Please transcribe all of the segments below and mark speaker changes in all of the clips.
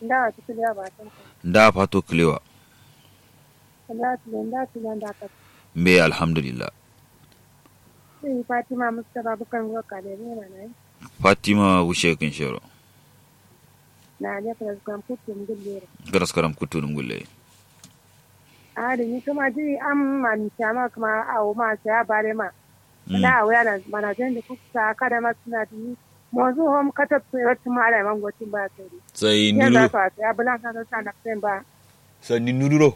Speaker 1: da ta kiliya ba ta
Speaker 2: da fato kilewa
Speaker 1: da ta da ta da ka
Speaker 2: me alhamdulillah
Speaker 1: sai Fatima Mustafa bukan roka da ne na nai
Speaker 2: fatima wushe kin shero
Speaker 1: na ne ka kan kutum gulle
Speaker 2: garas karam kutunum gulle
Speaker 1: a da ni kuma ji an man chama kuma awo ma sai bare ma na awo yana mana zan da kuka kada ma suna ni mozu hom kata tsere tumara man gotin ba sai
Speaker 2: sai
Speaker 1: ya
Speaker 2: nuru
Speaker 1: za ka ya bulan ka sa na ba
Speaker 2: sanni nururo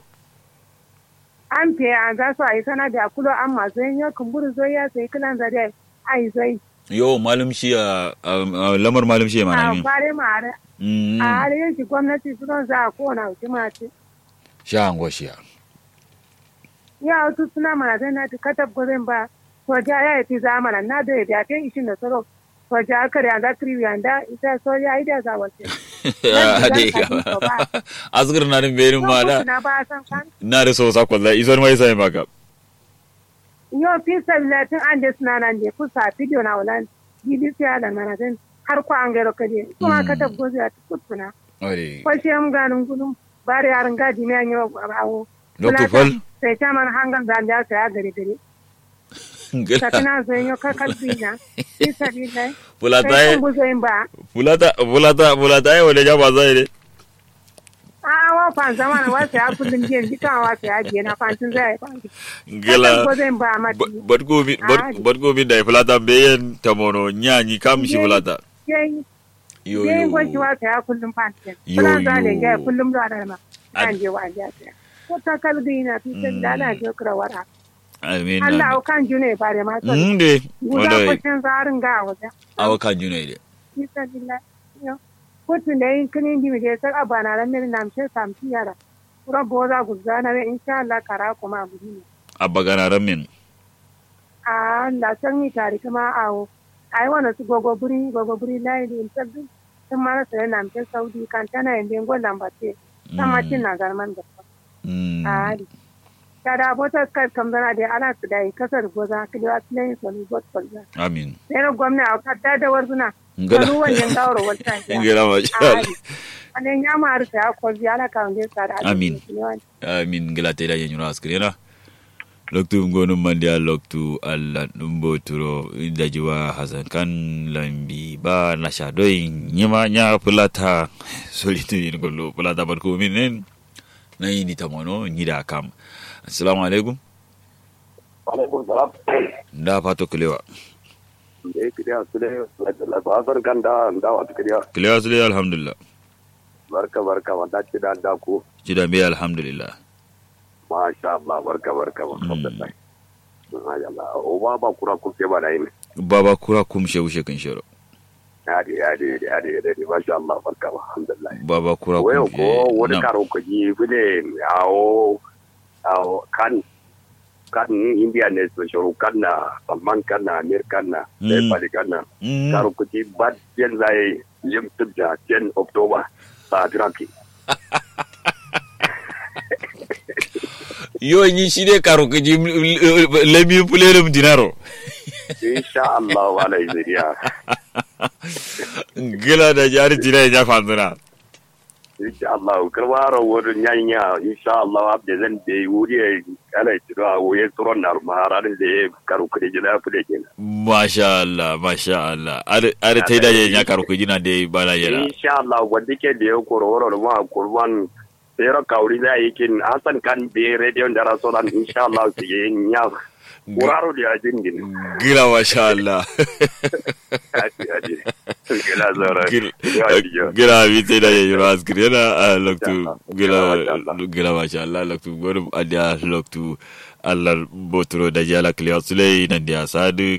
Speaker 1: an fe an za su a yi sana da kulo an masu yin yau kumburu zo ya sai kilan zare a yi zai
Speaker 2: yo malum shi a a- lamar malum shi mana
Speaker 1: a
Speaker 2: min
Speaker 1: fare ma are
Speaker 2: Mm,
Speaker 1: a har yanki gwamnati su don za a kona wuce mace
Speaker 2: sha ango shi ya
Speaker 1: ya wasu suna mana zai na ta katab gwazin ba soja ya yi fi zamana na da ya ta ishin da tsaro soja aka da yanzu kiri yanda ita soja ya yi da za wace
Speaker 2: ade asgar na din berin ma da
Speaker 1: na ba san kan
Speaker 2: na da so sakon da izon mai sai maka
Speaker 1: yau fi sabilatin an da suna nan da kusa video na wulan bbc ya da mana zai har kwa an gairo kaje kuma
Speaker 2: Mm.
Speaker 1: katab gwazin ya ta kuttuna
Speaker 2: ore
Speaker 1: kwashe mu ganin gudun bare yaran gaji ne an yi wa awo
Speaker 2: Dr. Fal
Speaker 1: sai ta man hangan zan da ya gare gare
Speaker 2: gila
Speaker 1: sakina zai yi kakal bina fi sabila
Speaker 2: fulata
Speaker 1: sai
Speaker 2: ye
Speaker 1: kun buzo yin ba
Speaker 2: fulata fulata fulata ye wala jaba zai ne
Speaker 1: a wa fan zama na wasu ya kullum jiyan duka wasu ya jiya na fantin zai yi fantin
Speaker 2: gila
Speaker 1: kakal buzo yin ba mati
Speaker 2: badgo mi badgo mi da fulata beyen tamono nyanyi kam shi fulata
Speaker 1: yayin
Speaker 2: yo
Speaker 1: yayin
Speaker 2: yo
Speaker 1: gwaji wasu ya kullum fantin
Speaker 2: Yo,
Speaker 1: kuna za ne
Speaker 2: yo.
Speaker 1: ga kullum zuwa da ma
Speaker 2: Ad-
Speaker 1: kan je wa ja ta ko ta kalbi na fi sabila ana je kura wara
Speaker 2: amin
Speaker 1: Allah au kan june ba da ma to
Speaker 2: nde
Speaker 1: guda
Speaker 2: wala
Speaker 1: kwashin zarin ga wajen
Speaker 2: awa kan juna ide
Speaker 1: bisa billah yo kotun da yin kinin gimi da sai abana ran min nam she sam tiyara kura boza guzana we insha Allah kara kuma budi
Speaker 2: abba ganaran min
Speaker 1: a la san ni tari kuma awo ai wana su gogo buri gogo buri lai din sabbi sun mara sai nam she saudi kan tana yin dengo lambate sama tin na garman da
Speaker 2: Mm.
Speaker 1: a kada bota kai kam zana da ala su dai kasar goza kiliwa tilai so ni bot kolza
Speaker 2: amin
Speaker 1: sai na gwamna a kadda da warzuna
Speaker 2: Ngala.
Speaker 1: Kalu wannan gawar wata
Speaker 2: ngela ma sha Allah.
Speaker 1: Anen ya maru ta ko ziyara kan ge tsara.
Speaker 2: Amin. amin ngela te da nyura askrena loktu ngonu mandia loktu alla numbo turo da jiwa hasan kan lambi ba na sha doi nyima nya fulata solitu yin gollo fulata bar ko minen na yini tamono nyida kam assalamu alaikum
Speaker 3: alaikum salam
Speaker 2: da fato kilewa
Speaker 3: da kiriya su da basar ganda da wata kiriya
Speaker 2: kilewa sule alhamdulillah
Speaker 3: barka barka wanda ce da da ku
Speaker 2: jida be alhamdulillah
Speaker 3: masha Allah barka barka alhamdulillah masha Allah o ba ba kura ku ke ba da yin
Speaker 2: baba kura kum shewu shekin shero
Speaker 3: yadi yadi yadi yadi masha Allah barka alhamdulillah
Speaker 2: baba kura
Speaker 3: wayo
Speaker 2: kum
Speaker 3: ko wani
Speaker 2: Nam.
Speaker 3: karo ku ji bune awo awo kan kan india ne so shuru kan na salman kan na amir kan na sai
Speaker 2: Mm.
Speaker 3: fali kan na
Speaker 2: Mm.
Speaker 3: karo ku ji bad yen zai lim tubda 10 october sa draki
Speaker 2: yo nyi shide karo ko jim lemi pulelum dinaro
Speaker 3: insha Allah wala iziriya
Speaker 2: gila da jari dina ya fanduna
Speaker 3: insha Allah karwaro wodo nyanya insha Allah abde zan de wuri ala tiro a woye turon na maharan de karu kudi jina fude jina
Speaker 2: masha Allah masha Allah are tai da ya karo ko jina de bala yara
Speaker 3: insha Allah wanda ke da ya kororo ma kurban Sero kauri da yakin Hassan kan be radio da rasolan insha Allah su yi nya kuraro da jingin
Speaker 2: gila masha Allah
Speaker 3: ati ati gila zara
Speaker 2: Gila- gila bi tai da ya yura askir yana a loktu gila
Speaker 3: Masha Allah.
Speaker 2: gila masha Allah loktu gorum adia loktu Allah botro da jala kliya sulai nan dia sadu